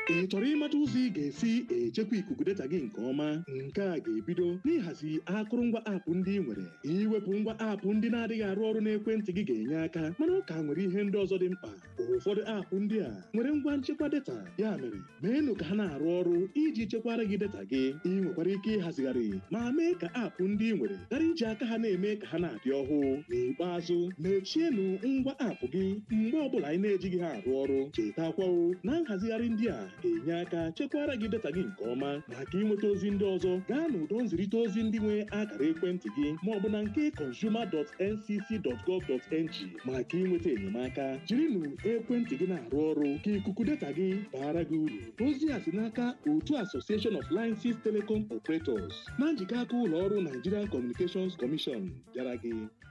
ị chọrọ ịmata ụzọ ị ga-esi echekwa ikuku data gị nke ọma nke a ga-ebido n'ịhazi akụrụngwa aapụ ndị ị nwere iwepụ ngwa aapụ ndị na-adịghị arụ ọrụ n'ekwentị gị ga-enye aka mana ọ ka nwere ihe ndị ọzọ dị mkpa ụfọdụ aapụ ndị a nwere ngwa nchekwa data ya mere meenụ ka ha na-arụ ọrụ iji chekwara gị data gị ị nwekwara ike ịhazigharị ma mee ka aapụ ndị ị nwere ghara iji aka ha na-eme ka ha na-adị ọhụụ n'ikpeazụ mechienụ ngwa aapụ gị mgbe ọbụla anyị na-ejighị ha arụ ọrụ chetakwawo na nhazigharị ndị a ga-enye aka chekwara gị data gị nke ọma maka ịnweta ozi ndị ọzọ gaa n'ụdọ nzirịta ozi ndị nwe akara ekwentị gị ma ọ bụ na nke consumer.ncc.gov.ng maka ịnweta enyemaka jirinụ ekwentị gị na-arụ ọrụ ka ikuku data gị baara gị uru ozi a si n'aka otu Association of Licenses Telecom Operators na njikọ aka ụlọ ọrụ Nigerian Communications Commission bịara gị